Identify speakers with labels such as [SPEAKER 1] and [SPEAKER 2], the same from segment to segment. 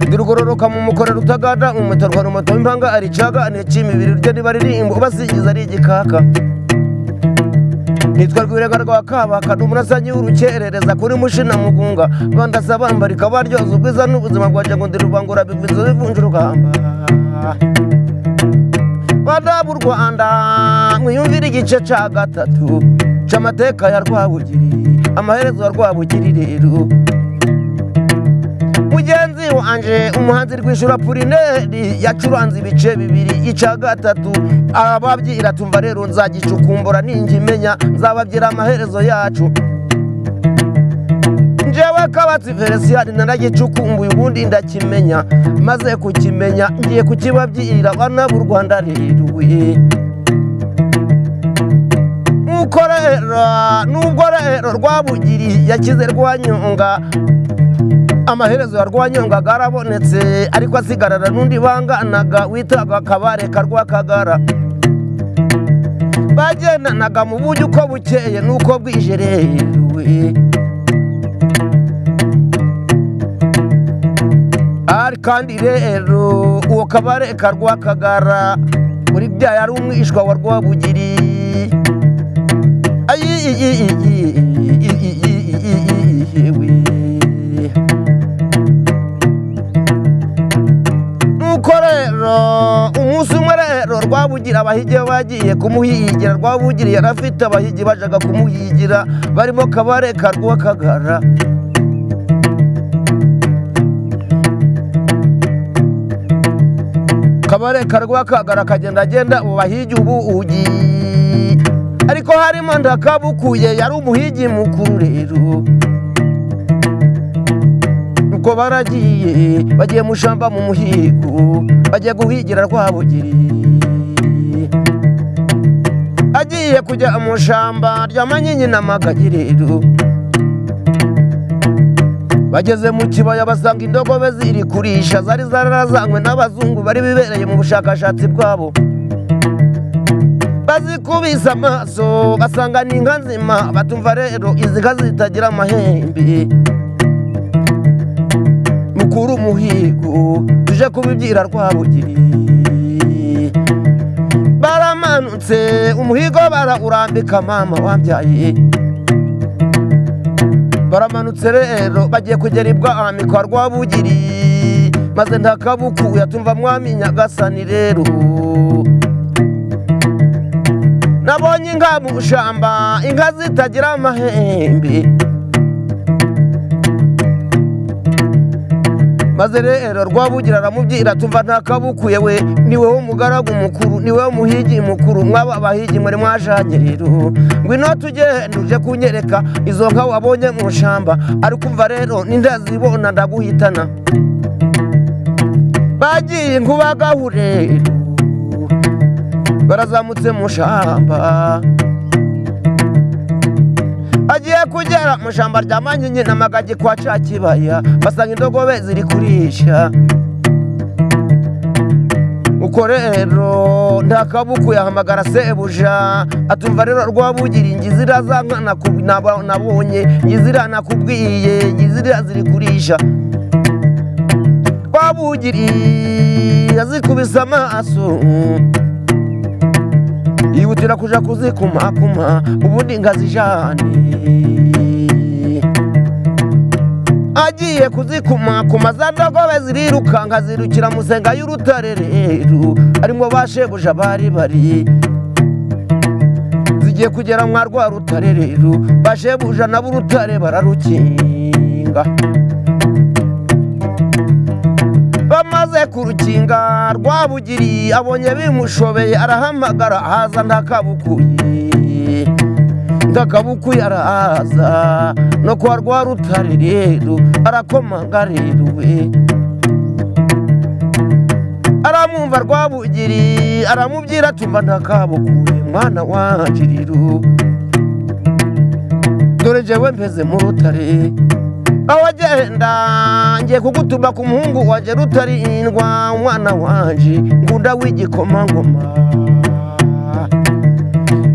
[SPEAKER 1] Agaruka mu mukora rutagada umutarwa rumato impanga aricaga anecima ibiri rye riba ririmba ubasigiza ari igikaka nitwa rwirega rwa kabaka ni umurasanyi w'urukerereza kuri mushina mugunga bandasa bambarika baryoza ubwiza n'ubuzima bwa jagundi rubangura bigwiza bivunja urugamba badabu rwanda mwiyumvire igice cya gatatu cy'amateka ya rwabugiri amaherezo ya rwabugiri rero mugenzi wanjye umuhanzi rwishyura purineri yacuranze ibice bibiri icya gatatu ababyira tumva rero nzagicukumbura ninjya imenya nzababyira amaherezo yacu njyewe kabatsi feresiyani naragicukumbuye ubundi ndakimenya maze kukimenya ngiye kukibabyira abana b'u rwanda riruye nuko rero nubwo rero rwabugiri yakize rwanyonga amaherezo yarwanyonga garabonetse ariko asigarana n'undi banganaga witaga kabareka rwakagara bagendanaga mu buryo uko bukeye n'uko bwije rero ari kandi rero uwo kabareka rwakagara muri bya yari umwishwa wa rwabugiri ayi iyi iyi iyi iyi iyi iyi nuko rero umunsi umwe rero rwabugira abahigi bagiye kumuhigira rwabugira yarafite abahigi bajyaga kumuhigira barimo kabareka rwakagara kabareka rwakagara akagenda agenda mu bahigi ubugi ariko harimo ndakabukuye yari umuhigi mukuru rero ubwo baragiye bagiye mushamba mu muhigo bagiye guhigira rwabugiri agiye kujya mu shamba rya manyinya n'amagagi rero bageze mu kibaya basanga indogobe ziri kurisha zari zarazanywe n'abazungu bari bibereye mu bushakashatsi bwabo bazikubise amaso basanga ni inka nzima batumva rero izi nka zitagira amahembe mukuru umuhigo tuje kubibyira rwabugiri baramanutse umuhigo barawurambika mama wabyaye baramanutse rero bagiye kugera ibwami kwa rwabugiri maze ntakabukuye atumva mwami nyagasani rero nabonye inka mu shamba inka zitagira amahembe maze rero rwabugira aramubyira tumva ntakabukuye we niwe w'umugaragu mukuru niwe w'umuhigi mukuru mwaba abahigi muri mwajanye rero ngwino tugende uje kunyereka izo nka wabonye mu shamba ari kumva rero nindazibona ndaguhitana bagiye nkubagahu rero barazamutse mu shamba agiye kugera mu ijambo rya manyinya n'amagagi kwa ca kibaya basanga indogobe ziri kurisha uko rero ntakabuku yahamagara sebuja atumva rero rwabugira ingizira za nkana nabonye ngizira nakubwiye ngizira ziri kurisha rwabugiri yazikubise amaso yihutira kuja kuzikumakuma ubundi ngazijane agiye kuzikumakuma za ndogobe zirirukanka zirukira musenga y'urutare rero arimo bashebuja bari bari zigiye kugera mwa rwa rutare rero bashebuja nabo urutare bararukinga bamaze kurukinga rwabugiri abonye bimushobeye arahamagara haza ntakabukuye ntakabukuye araza no kwa rwa rutare rero arakomanga rero we aramwumva rwabugiri aramubyira tumva ntakabukuye mwana wanje rero dore jewe mpeze mu rutare awagenda ngiye kugutuma ku muhungu wanjye rutarindwa umwana wanjye ngunda w'igikomangoma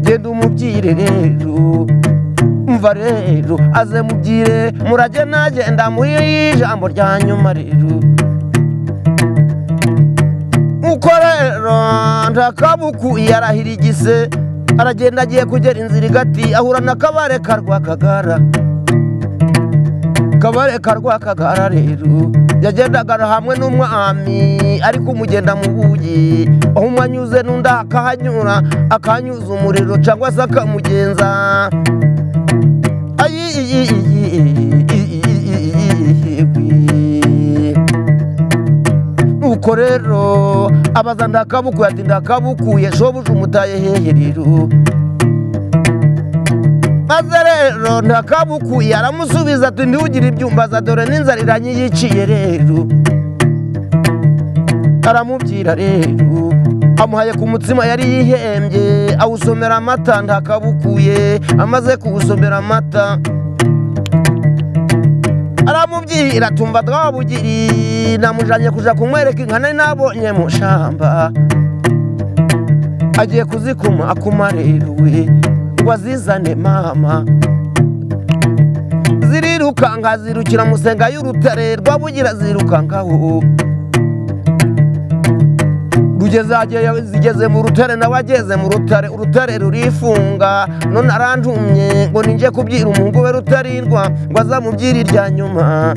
[SPEAKER 1] genda umubyire rero umva rero aze mubyire murage nagenda muri ijambo rya nyuma rero uko rero ntakabuku yarahira igise aragenda agiye kugera inzira igati ahura na kabare ka rwakagara kabare ka rwakagara rero yagendaga hamwe n'umwami ariko umugenda mu bugi aho umwe anyuze n'undi akahanyura akahanyuza umuriro cyangwa se akamugenza ayi iyi iyi iyi nuko rero abaza ndakabukuye ati ndakabukuye shobuja umutaye hehe rero maze rero ndakabukuye aramusubiza ati ntiwugire ibyumbaza dore n'inzara iranyiyiciye rero aramubwira rero amuhaye ku mutsima yari yihembye awusomera amata ndakabukuye amaze kuwusomera amata aramubwira tumva twabugiri namujanye kuja kumwereka inka nari nabonye mu shamba agiye kuzikuma akuma rero we ngo azizane mama zirirukanka zirukira musenga y'urutare rwabugira zirukankaho rugeze ahagiye- zigeze mu rutare nawe ageze mu rutare urutare rurifunga none arantumye ngo ninje kubyira umuhungu we rutarindwa ngo azamubyira irya nyuma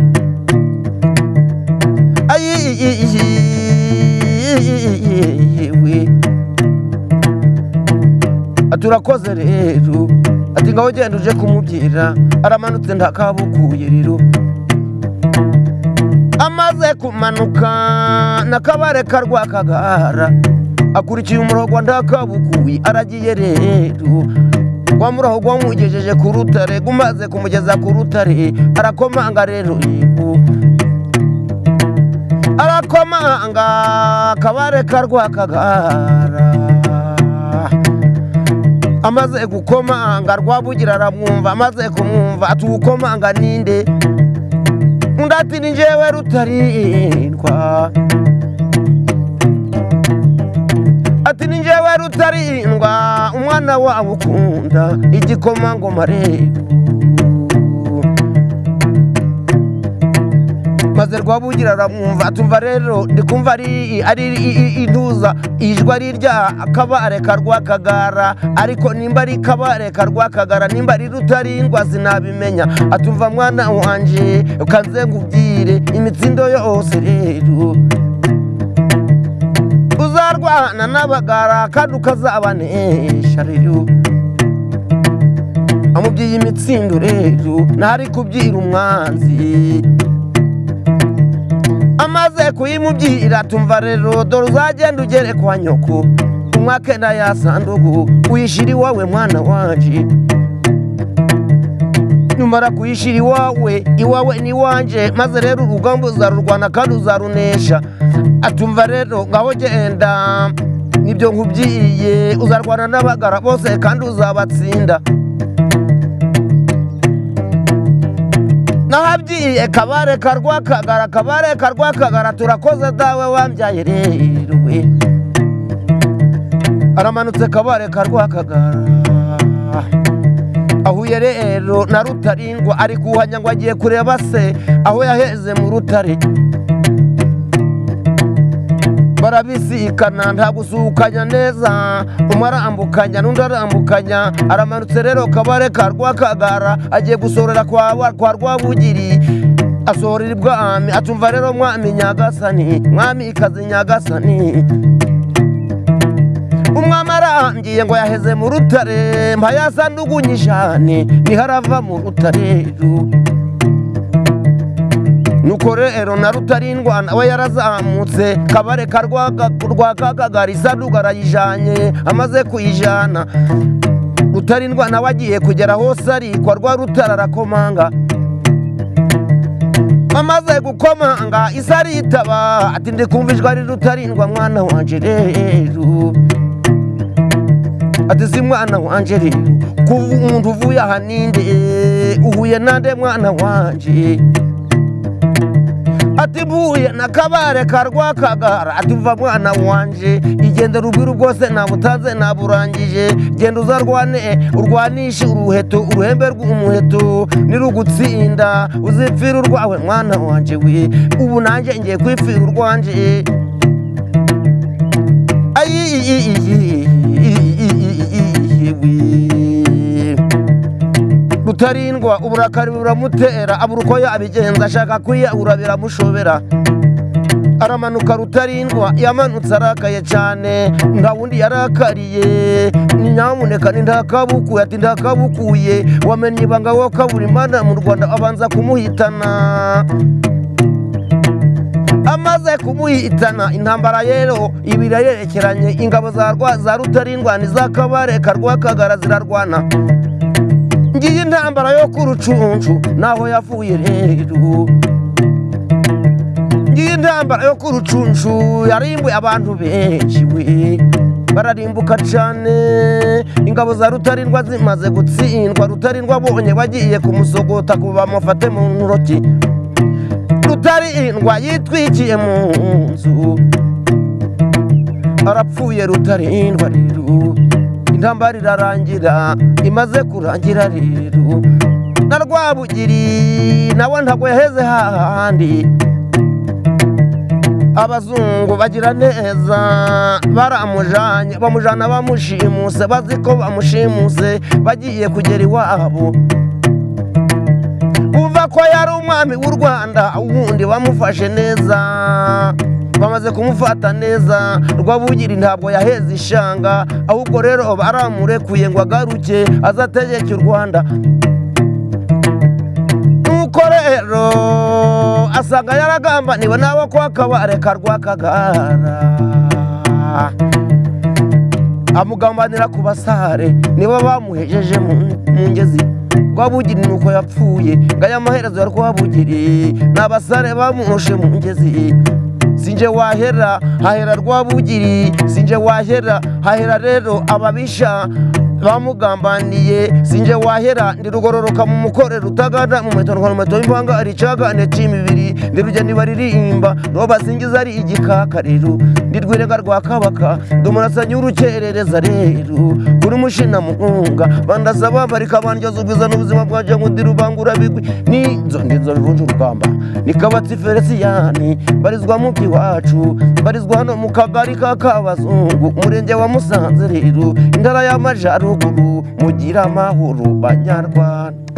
[SPEAKER 1] ayi turakoze rero ati ngaho genda uje kumubyira aramanutse ndakabukuye rero amaze kumanuka na kabare ka rwakagara akurikiye umurongo wa ndakabukuyi aragiye rero wa murongo wamugejeje ku rutare gumaze kumugeza ku rutare arakomanga rero yego arakomanga kabare ka rwakagara amaze gukomanga rwabugira aramwumva amaze kumwumva ati uwukomanga ninde undi ati ni njyewe rutarindwa ati ni njyewe rutarindwa umwana wabo ukunda igikomangoma rero maze rwabugira aramwumva atumva rero ndi kumva ari ari intuza ijwi ari irya kabare ka rwakagara ariko nimba ari kabare ka rwakagara nimba ari rutarindwa sinabimenya atumva mwana wanje ukanze ngubwire imitsindo yose rero uzarwana n'abagara kandi ukazabanesha rero amubwiye imitsindo rero ntari kubyira umwanzi amaze kuyimubyira tumva rero dore uzagenda ugere kwa nyoko umwake nda ya sandugu uyishyira iwawe mwana wanje numara kuyishyira iwawe iwawe ni iwanje maze rero urugamba uzarurwana kandi uzarunesha atumva rero ngaho genda nibyo nkubyiye uzarwana n'abagara bose kandi uzabatsinda nahabyiye kabare ka rwakagara kabare ka rwakagara turakoze dawe wambyaye rero we aramanutse kabare ka rwakagara ahuye rero na rutarindwa ari kuhanya ngo agiye kureba se aho yaheze mu rutare barabisikana nta gusuhukanya neza umwe arambukanya n'undi arambukanya aramanutse rero kabare ka rwakagara agiye gusorera kwa wa- kwa rwabugiri asohorera ibwami atumva rero mwami nyagasani mwami ikaze nyagasani umwami arangiye ngo yaheze mu rutare mpa yasandugunye ijane niho arava mu rutare rero nuko rero na rutarindwa nawe yarazamutse kabare ka Rwaga- rwakagagara isanduku arayijanye amaze kuyijana rutarindwa nawe agiye kugera hose arikwa rwa rutara arakomanga amaze gukomanga isa aritaba ati ndi kumva ijwi ari rutarindwa mwana wanje rero ati si mwana wanje rero kuva umuntu uvuye aha ninde uhuye nande mwana wanje ati mvuye na kabare ka rwakagara ati mva mwana wanje igendera ubwira bwose nabutanze naburangije genda uzarwane urwanishe uruheto uruhembe rw'umuheto nirugutsinda uzipfira urwawe mwana wanje we ubu nanjye ngiye kwipfira urwanje rutarindwa uburakari buramutera abura uko yabigenza ashaka kwiyahura biramushobera aramanuka rutarindwa yamanutse arakaye cyane nta wundi yarakariye ni nyamuneka ni ntakabukuye ati ntakabukuye wamenye ibanga wo kaburimana mu rwanda abanza kumuhitana amaze kumuhitana intambara rero ibiri yerekeranye ingabo za rwa za rutarindwa n'iz'akabareka rwakagara zirarwana ngiyi intambara yo ku rucunshu naho yavuye rero ngiyi intambara yo ku rucunshu yarimbuye abantu benshi we bararimbuka cyane ingabo za rutarindwa zimaze gutsindwa rutarindwa bonye bagiye kumusogota ngo bamufate mu ntoki rutarindwa yitwikiye mu nzu arapfuye rutarindwa rero intambara irarangira imaze kurangira rero na rwabugiri nawe ntabwo yaheze hahandi abazungu bagira neza baramujanye bamujana bamushimuse bazi ko bamushimuse bagiye kugera iwabo bumva ko yari umwami w'u rwanda ubundi bamufashe neza bamaze kumufata neza rwabugiri ntabwo yaheze ishanga ahubwo rero baramurekuye ngo agaruke azategeke u rwanda nuko rero asanga yaragambaniwe n'abo kwa kabareka rwakagara amugambanira ku basare nibo bamuhejeje mu mu ngezi rwabugiri nuko yapfuye ngo aya maherezo ya rwabugiri ni abasare bamurushe mu ngezi sinje wahera hahera rwabugiri sinje wahera hahera rero ababisha bamugambaniye sinje wahera ndirugororoka mu mukore rutagana mu meto ntwara umuheto w'impanga ari icagane c'imibiri ndirujya nibaririmba nibo basingiza ari igikaka rero ndirwirenga rwa kabaka ndumurasanye w'urukerereza rero kuri mushina mugunga bandasa bambarika bandyoza ubwiza n'ubuzima bwanje ngo ndirubangura bigwi ninzo ndinzo bivunja urugamba nikabatsi feresiyani barizwa mu iwacu barizwa hano mu kagari ka kabazungu umurenge wa musanze rero intara y'amajaruguru mugira amahoro banyarwanda